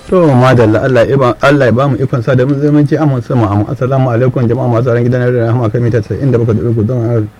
to madalla Allah ya ba Allah ya ba mu ikon sa da mun zamanci amma sama amma assalamu alaikum jama'a masu ran gidan rahama kai mita 97 don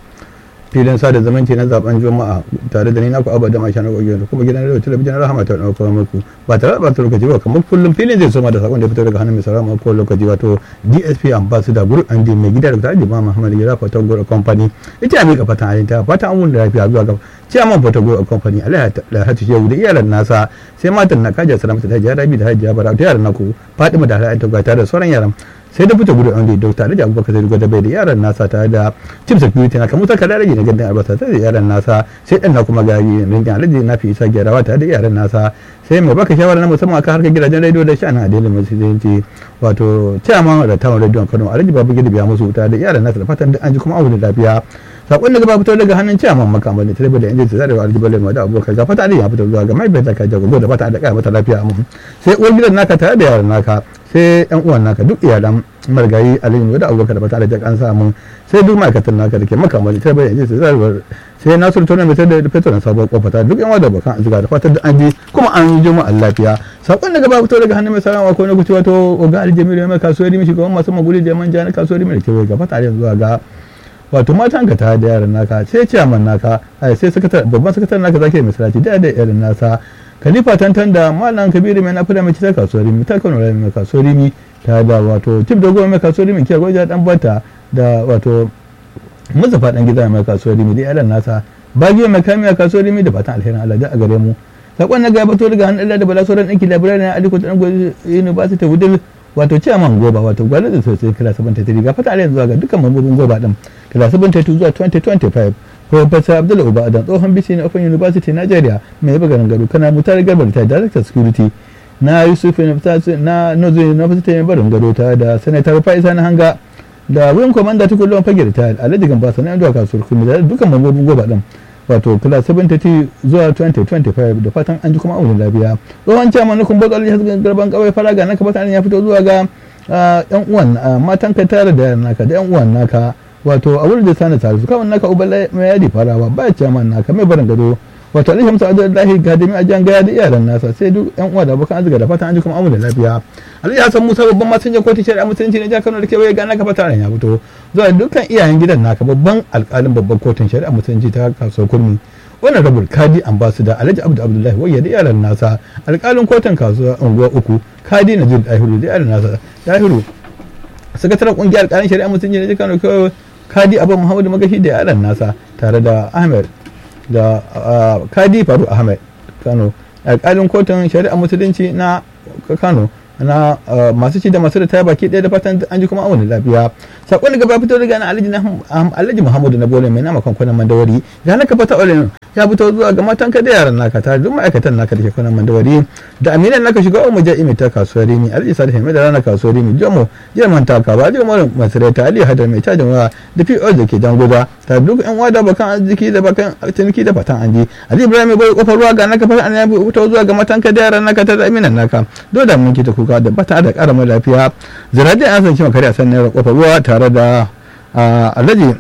filin sada zamanci na zaben juma'a tare da ni naku abada mai shanar gogiyo kuma gidan radio talabijin rahama ta dauka muku ba tare da bata lokaci ba kamar kullum filin zai soma da sakon da fito daga hannun mai sarama ko lokaci wato DSP ambassador group and mai gida da tare da Muhammad Gira Fatan Group Company ita mai ka fatan alinta fatan amun da lafiya zuwa ga ciyaman Fatan Group Company Alhaji Shehu da iyalan nasa sai matan na kaja salamata ta Hajiya Rabi da Hajiya Bara da yaran naku Fatima da Alhaji ta tare da sauran yaran sai da fita gudu wanda dokta da abubakar zai gwada bai da yaran nasa tare da chief security na kamar ta kada rage na gandun albasa tare da yaran nasa sai dan na kuma gari ringin alaji na fi isa gyarawa tare da yaran nasa sai mai baka shawara na musamman akan harkar gidajen rediyo da sha'anin adilin musulunci wato chairman da tawon rediyon kano alhaji babu gidi biya musu tare da yaran nasa da fatan an ji kuma abu da lafiya sakon da gaba fito daga hannun ciyaman makamar da tare da injin tsare da aljibalin ma da abokan ga fata ya fito zuwa ga mai bai ka jago da fata da kai mata lafiya mu sai uwar gidan naka tare da yaran naka sai yan uwan naka duk iyalan margayi aliyu da abubakar da fata da an samu sai duk ma'aikatan naka da ke makamar da tare da injin tsare sai nasiru tona mai da fetur na sabuwar kofa ta duk yan wada bakan azuga da fatan da an ji kuma an yi juma'a lafiya sakon da gaba fito daga hannun mai sarama ko na kuci wato oga aljamilu mai kasuwar rimi shugaban masu maguli da manja na kasuwar rimi da kewaye ga fata da zuwa ga wato matan ka ta da yaran naka sai ciyaman naka ai sai sakatar babban sakatar naka zaki mai salati da da yaran nasa khalifa tantan da malam kabiru mai nafi da mai ta kasuwar rimi ta kano mai kasuwar rimi ta da wato tip da goma mai kasuwar rimi kiyar gwaja dan bata da wato muzafa dan gida mai kasuwar rimi da yaran nasa bagi mai kamiya kasuwar rimi da fatan alherin Allah da a gare mu sakon na gaba to daga hannun Allah da bala sauran ɗinki labirai na aliko ta ɗan university wudil wato ciyaman goba wato gwale da sosai kila 73 ga fata yanzu ga dukkan mambobin goba din kila 72 zuwa 2025 Professor Abdul Uba Adan tsohon bisi na Open University Nigeria mai yaba garin gado kana mutar garbar ta Director Security na Yusuf na Nozo University mai barin gado ta da Senator Faisa na hanga da Wing Commander Tukulon Fagir ta Alhaji Gamba sanan zuwa kasuwar kuma da dukkan mambobin goba din wato kila 72 zuwa 2025 da fatan an ji kuma auren lafiya tsohon chairman na kumbar kwalli hasken garban kawai faraga na kafa ya fito zuwa ga yan uwan matan ka tare da yaran naka da yan uwan naka wato a wurin da sana tare su kawai naka ubala mai yadi farawa ba chairman naka mai barin gado wato alaihi hamsa abdullahi gadimi a jan gaya da iyalan nasa sai duk yan uwa da abokan arziki da fatan an ji kuma auren lafiya alhaji hassan musa babban masinjan kotun shari'a musulunci na jihar kano da kewaye ga naka fata ya fito zuwa dukkan iyayen gidan naka babban alkalin babban kotun shari'a musulunci ta kasuwar kurmi wannan rabul kadi ambassador alhaji abdu abdullahi wayya da iyalan nasa alkalin kotun kasuwa unguwa uku kadi na jin dahiru da iyalan nasa dahiru sakataren kungiyar alkalin shari'a musulunci na jihar kano kewaye kadi abu muhammadu magashi da iyalan nasa tare da ahmed da kadi faru ahmed kano alkalin kotun shari'a musulunci na kano na masu ci da masu ritaya baki ɗaya da fatan an ji kuma awon lafiya sakon daga ba fito daga na alhaji alhaji muhammadu na bole mai nama kwankwanan mandawari ya naka fata olin ya fito zuwa ga matan ka da yaran naka tare duk ma'aikatan naka da ke kwanan mandawari da aminan naka shiga umu ja imi ta kasuwar rimi alhaji salih mai da rana kasuwar rimi jomo jerman taka ba jiya mara masarauta ali hadar mai cajin waya da po da ke jangoza tare duk yan wada bakan arziki da bakan ciniki da fatan an ji ali ibrahim bai kofar ruwa ga naka fata an ya fito zuwa ga matan ka da yaran naka tare da aminan naka dole da mun kita kuka da bata da kara mai lafiya zirade an san cewa kare a san naira kofar ruwa tare da alhaji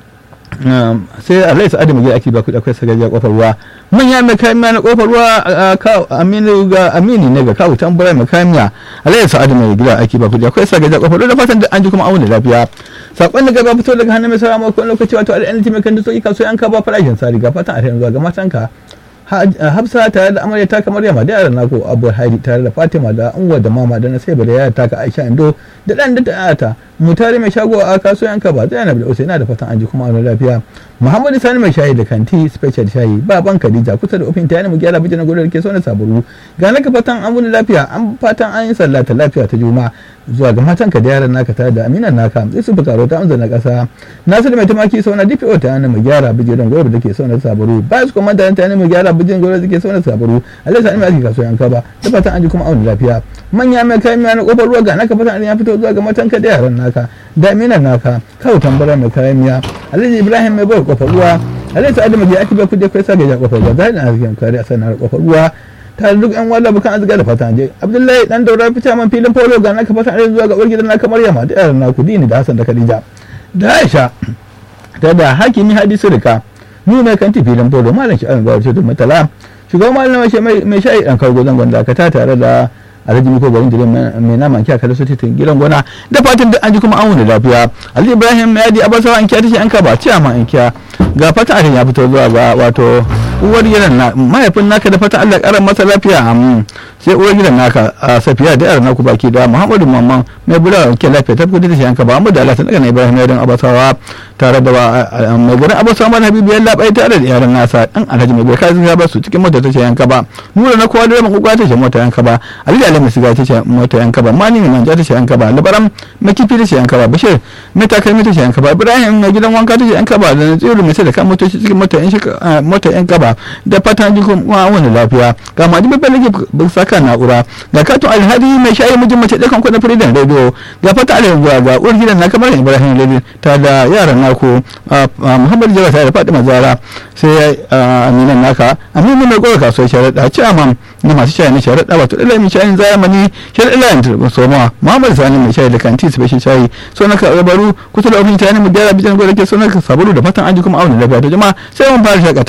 sai alhaji sa'adu mai ake ba kuɗi akwai sagajiya kofar ruwa manya mai kamiya na kofar ruwa aminu ga amini ne ga kawo tambura mai kamiya alhaji sa'adu mai gida ake ba kuɗi akwai sagajiya kofar ruwa da fatan da an ji kuma auna lafiya sakon da gaba fito daga hannun mai sarama ko lokaci wato al'anci mai kan dutoki kasuwa an ka ba farashin sari ga fatan a zuwa ga matanka hafsa tare da amarya ta kamar yamma da yaran nako abu haidi tare da fatima da unwa da mama da na sai da yaya taka aisha indo da dan da ta mu tare mai shago a kasuwan ka ba zainab da usaina da fatan aji kuma a lafiya muhammadu sani mai shayi da kanti special shayi baban khadija kusa da ofin tayani mu gyara bijin gudu da ke sauna saburu ga naka fatan an wuni lafiya an fatan an yi sallata lafiya ta juma'a zuwa ga matan ka da yaran naka tare da aminan naka sai su bukaro ta amsa na kasa nasiru mai tumaki sauna dpo ta yana mu gyara bijin gudu da ke sauna saburu ba su kuma da ta yana mu gyara bijin gudu da ke sauna saburu alai sani mai ake kasuwan ka ba da fatan an ji kuma auni lafiya manya mai kayan miya na kofar ruwa ga naka fatan an ya fito zuwa ga matan ka da yaran naka da aminan naka kawo tambara mai kayan miya alhaji ibrahim mai bai kofar ruwa alhaji sa'adu mai ake bai kudi kai sa ga kofar ruwa zai na arzikin kare a sanar kofar ruwa tare duk yan wala bukan azuga da fatan je abdullahi dan daura fita man filin polo ga naka fatan aje zuwa ga uwar gidan naka maryama da yaran naku dini da hasan da khadija da aisha ta da hakimi hadisi rika ni mai kanti filin polo malam shi an gawar ce da matala shugaban malam mai shayi dan kawo zangon dakata tare da alhaji miko garin dire mai nama kiya kada su titin gidan gona da fatan duk an ji kuma an wuni lafiya alhaji ibrahim ya di abasawa an kiya tashi an kaba ciya ma an kiya ga fatan akan ya fito zuwa ga wato uwar gidan na mahaifin naka da fatan Allah karan masa lafiya amin sai uwar gidan naka a safiya da yaran naku baki da muhammadu mamman mai bula ke lafiya ta kudi da shi yanka ba amma da Allah ta daga na ibrahim ya dan abasawa tare da mai gurin abasawa mana habibu ya labai tare da yaran nasa dan alhaji mai bai ya ba su cikin mota ta ce yanka ba nura na kowa da mai kuka ta ce mota yanka ba alhaji alhaji mai siga ta ce mota yanka ba mani mai manja ta ce yanka ba labaran mai kifi ta ce yanka ba bashir mai takalmi ta ce yanka ba ibrahim mai gidan wanka ta ce yanka ba da tsiru mai sai da kan motoci cikin mota yanka ba da fatan ji kuma wani lafiya ga ma jibi balage saka na'ura ga katon alhadi mai shayi mijin mace ɗakan kuɗin firidin rediyo ga fata alhadi zuwa ga uwar gidan na kamar ibrahim lady ta da yaran naku muhammadu jara ta da fatima zara sai aminan naka aminu mai gwada kasuwar sharaɗa ciyaman na masu shayi na sharaɗa wato ɗala mai shayin zamani sharaɗa layin turbin soma muhammadu sani mai shayi da kanti special shayi so na ka baro kusa da ofin shayi mu gyara bijan gwada ke so na ka sabulu da fatan an ji kuma auna lafiya ta jama'a sai mun fara shakata